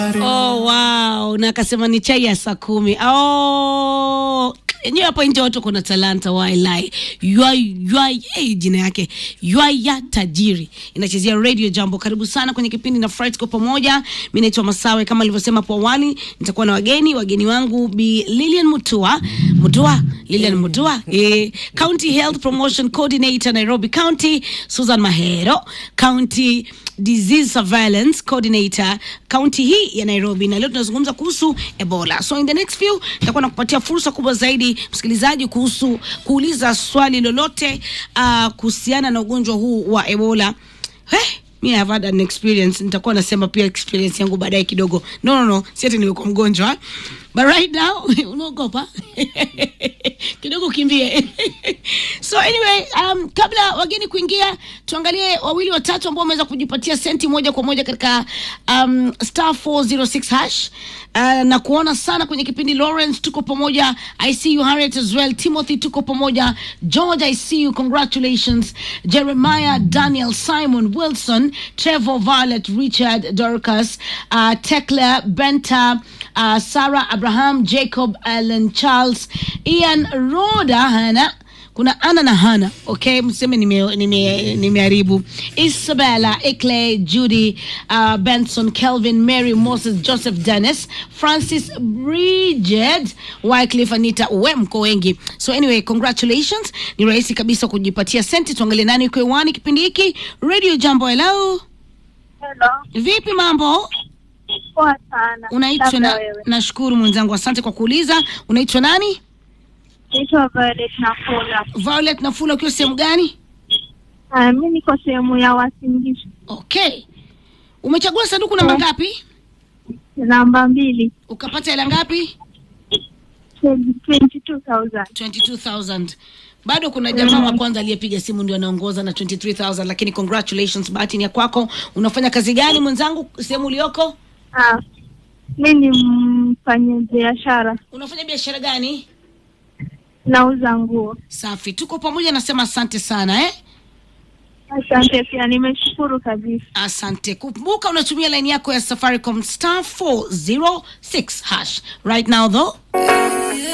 Oh, wow. Na akasema ni chai ya saa kumi. Oh, enyewe hapa nje watu kuna talanta wailai hey, jina yake ywaya tajiri inachezea radio jambo karibu sana kwenye kipindi na fright kwa pamoja mi naitwa masawe kama alivyosema hapo awali nitakuwa na wageni wageni wangu bi lilian mutua mutua lilian mutua eh, county health promotion coordinator nairobi county susan mahero county disease surveillance coordinator kaunti hii ya nairobi na leo tunazungumza kuhusu ebola so in the next few nitakuwa nakupatia fursa kubwa zaidi msikilizaji kuhusu kuuliza swali lolote uh, kuhusiana na ugonjwa huu wa ebola hey, mi have had an experience nitakuwa nasema pia experience yangu baadaye kidogo no no no si ati nimekuwa mgonjwa but right now unaogopa kidogo kimbie so anyway um, kabla wageni kuingia tuangalie wawili watatu ambao wameweza kujipatia senti moja kwa moja katika um, star 406 hash uh, na kuona sana kwenye kipindi lawrence tuko pamoja i see you harriet as well timothy tuko pamoja george i see you congratulations jeremiah daniel simon wilson trevor violet richard dorcas uh, tekla benta uh, sarah abraham jacob allen charles ian roda hana kuna ana na hana okay mseme nimeharibu nime, nime isabella eclay judy uh, benson kelvin mary moses joseph dennis francis bridget wycliffe anita we mko wengi so anyway congratulations ni rahisi kabisa kujipatia senti tuangalie nani uko hewani kipindi hiki radio jambo hello Hello. vipi mambo Poa sana. unaitwa Labda na, wewe. nashukuru mwenzangu asante kwa kuuliza unaitwa nani Naitwa Violet Nafula. violet nafula ukiwa sehemu gani Ah, mi niko sehemu ya Wasingishu. okay umechagua sanduku namba Eh. ngapi Namba mbili. ukapata hela ngapi 22,000. 22000 bado kuna jamaa wa kwanza aliyepiga simu ndio anaongoza na 23000 lakini congratulations bahati ni ya kwako unafanya kazi gani mwenzangu sehemu ulioko Ah, mi ni mfanya biashara. unafanya biashara gani Nauza nguo. safi tuko pamoja nasema asante sana eh Asante pia, nimeshukuru kabisa. asante kumbuka unatumia laini yako ya safaricom star 406 hash right now though